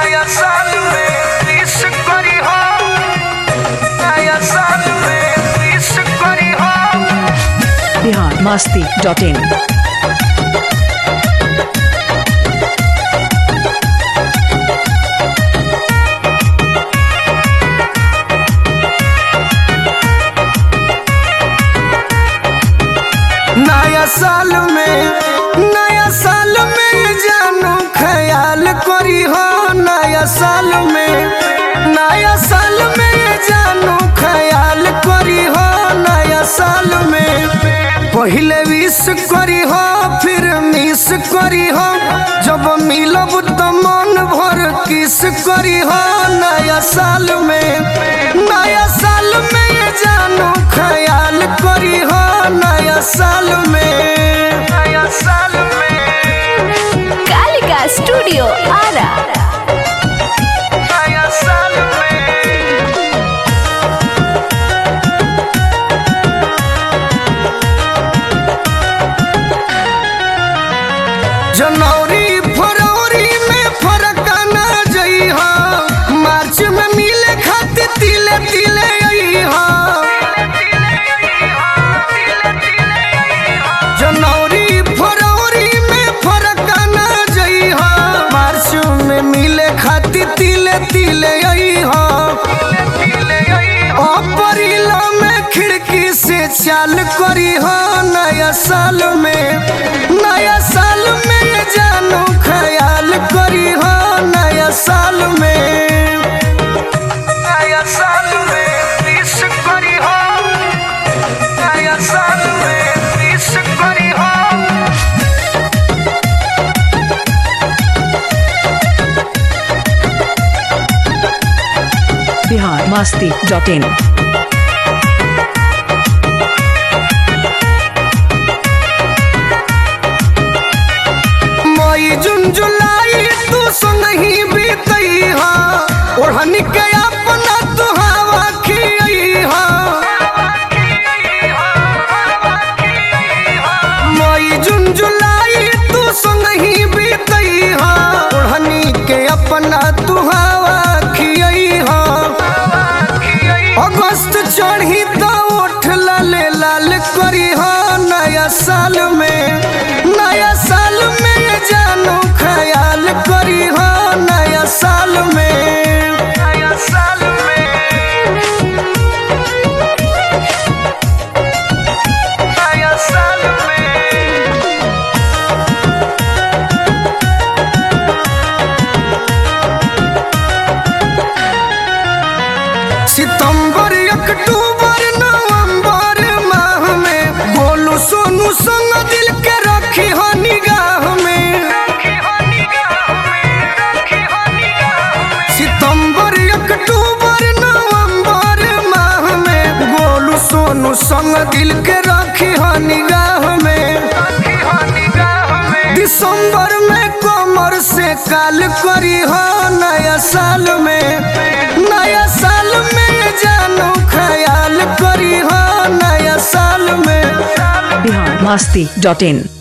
नया साल में विश करी हो नया साल में विश करी हो बिहार मस्ती डॉट इन नया साल में नया साल में जानू ख्याल करी हो नया साल में नया साल में जानू ख्याल करी हो नया साल में पहले विश करी हो फिर मिस करी हो जब मिलब तो मन भर किस करी हो नया साल में नया साल में जानू ख्याल करी हो नया साल में नया साल में कालिका स्टूडियो आरा नया साल में जनवरी फरवरी में फरक ना जई हा मार्च में मिले खातिर तिले तिले आई हा जनवरी फरवरी में फरक ना जई हा मार्च में मिले खातिर तिले तिले आई हा अप्रैल में खिड़की से चाल करी हो नया साल में नया साल में जानू ख्याल करी हो नया साल में नया साल में विश करी हो नया साल में विश करी हो बिहार मस्ती डॉट इन मई जून जुलाई तू संग ही बीतई हा ओढ़नी के अपना तू हवा खियई हा मई जून जुलाई तू संग ही बीतई हा ओढ़नी के अपना तू हवा खियई हा अगस्त चढ़ी तो उठ लाले लाल करी हो नया साल में नया साल में जानू ख्याल करी हो नया साल में नया साल में नया साल में सितंबर अक्टूबर नवंबर माह में बोलू सोनू संग दिल के रखी हो निगाह में सितंबर अक्टूबर नवंबर माह में बोलू सोनू संग दिल के रखी हो निगाह में दिसंबर में कमर से काल करी हो नया साल में नया साल में जानू ख्याल करी हो नया साल में बिहार मस्ती डॉट इन